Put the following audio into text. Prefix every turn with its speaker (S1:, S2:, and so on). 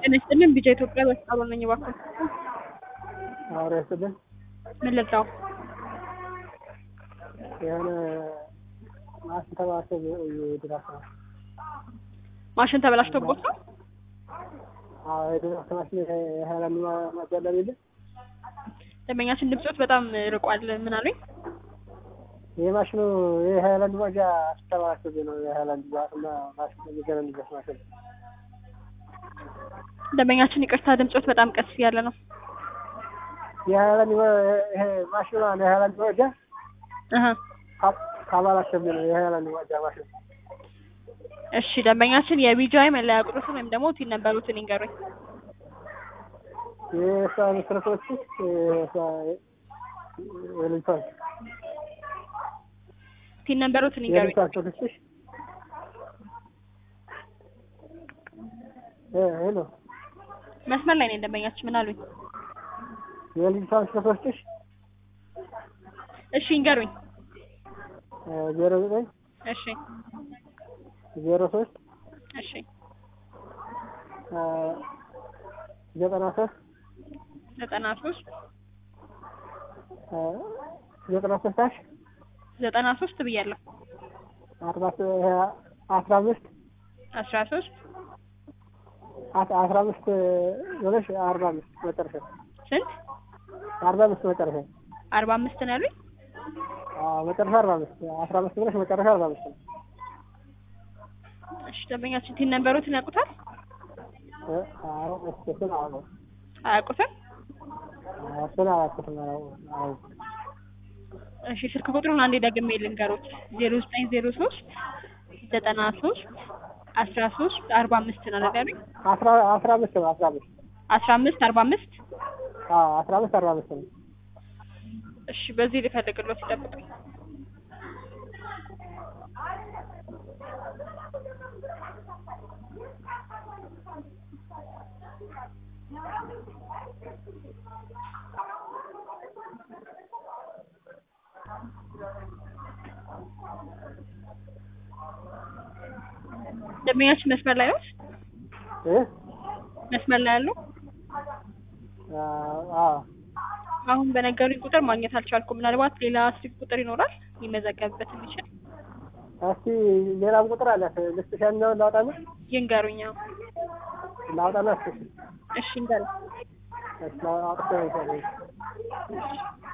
S1: ጤና ይስጥልን ቢጃ ኢትዮጵያ በስጣሉ ነኝ እባክዎ
S2: አውሬ ስልን
S1: ምን ልርዳው
S2: የሆነ ማሽን ተባሰብ የድራፍት ማሽን
S1: ማሽን ተበላሽቶቦት ነው
S2: አዎ የድራፍት ማሽን የሀይላንድ ማጃለብ የለ
S1: ደንበኛችን ድምፅዎት በጣም ርቋል ምን አሉኝ
S2: የማሽኑ የሀይላንድ ማጃ ተባሰብ ነው የሀይላንድ ማሽን ማሽን የሚገናኝበት ማሽን
S1: ደንበኛችን ይቅርታ ድምፅዎት በጣም ቀስ እያለ ነው
S2: የሀይላንድ ይሄ ማሽኑ የሀይላንድ ማጃ
S1: እህ
S2: ካባላሸብኝ ነው የሀይላንድ ማጃ ማሽን
S1: እሺ ደንበኛችን የቢጃይ መለያ ቁጥሩን ወይም ደግሞ ቲን ነበሩትን ይንገሩኝ
S2: የእሷ መሰረቶች የልጅቷን
S1: ቲን ነበሩትን ይንገሩኝ
S2: የልጅቷን ስልክሽ ሄሎ
S1: መስመር ላይ ነኝ ደንበኛችን ምን አሉኝ
S2: የልጅቷን ስልኮችሽ
S1: እሺ ይንገሩኝ
S2: ዜሮ ዘጠኝ
S1: እሺ
S2: ዜሮ ሶስት
S1: እሺ
S2: ዘጠና ሶስት
S1: ዘጠና ሶስት
S2: ዘጠና ሶስት አሽ
S1: ዘጠና ሶስት ብያለሁ
S2: አርባ አስራ አምስት
S1: አስራ ሶስት
S2: አስራ አምስት ሆነሽ አርባ አምስት መጨረሻ
S1: ስንት
S2: አርባ አምስት መጨረሻ
S1: አርባ አምስት ነው ያሉኝ
S2: መጨረሻ አርባ አምስት አስራ አምስት ብለሽ መጨረሻ አርባ አምስት ነው
S1: እሺ ደንበኛችን ቲን ነበሩትን ያውቁታል
S2: አዎ እሱን አዎ
S1: አያውቁትም
S2: እሱን አላውቅም አላውቅም
S1: እሺ ስልክ ቁጥሩን አንዴ ደግሜ ልንገሮት ዜሮ ዘጠኝ ዜሮ ሶስት ዘጠና ሶስት አስራ ሶስት አርባ አምስት ነው አይደል
S2: አስራ አስራ አምስት ነው አስራ አምስት
S1: አስራ አምስት አርባ አምስት
S2: አዎ አስራ አምስት አርባ አምስት ነው
S1: እሺ በዚህ ልፈልግሎት ይጠብቁኝ ደንበኛችን መስመር ላይ ነው
S2: እ
S1: መስመር ላይ ያሉ
S2: አዎ
S1: አሁን በነገሩኝ ቁጥር ማግኘት አልቻልኩም ምናልባት ሌላ ስልክ ቁጥር ይኖራል ሊመዘገብበት የሚችል
S2: እስቲ ሌላም ቁጥር አላት ልስጥሽ ያኛውን ላውጣና
S1: ይንገሩኝ አዎ
S2: ላውጣና እስኪ
S1: እሺ እንገር
S2: እሺ አውጥቼ ነው